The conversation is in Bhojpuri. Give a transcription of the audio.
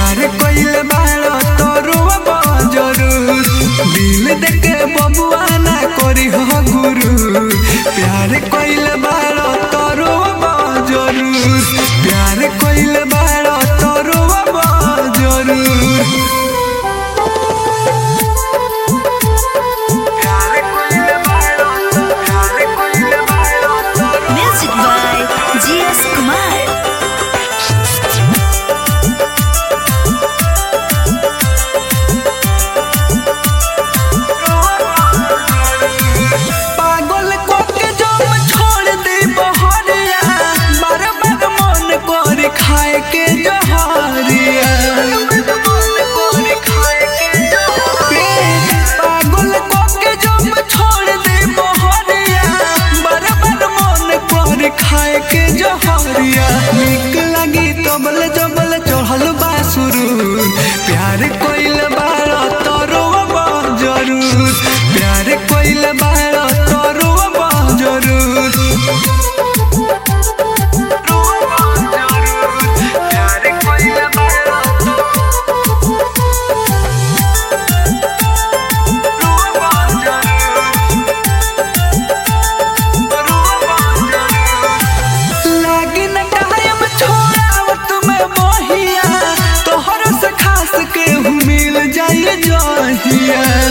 प्यार कइले बाड़ा तोरुआ जरूर दिल देके बबुआ ना करी हो गुरु प्यार कइले बाड़ा तोरुआ जरूर प्यार कइले बाड़ा तोरुआ जरूर प्यार कइले बाड़ा प्यार कइले बाड़ा तोरुआ Music by G.S. Kumar. पागल कोके जम छोड़ दे बहरिया बार बार मन कर खाए के जहरिया पागल कोके जम छोड़ दे बहरिया बार बार मन कर खाए के जहरिया निक लगी तबल जबल चढ़ल बा सुरूर प्यार कोइल बाड़ा तोरो जरूर प्यार कोइल बाड़ा तोरो जरूर प्यार कोइल बाड़ा लागी न टाइम छोड़ावत में मोहिया तोहर से खास के मिल जाइए जहिया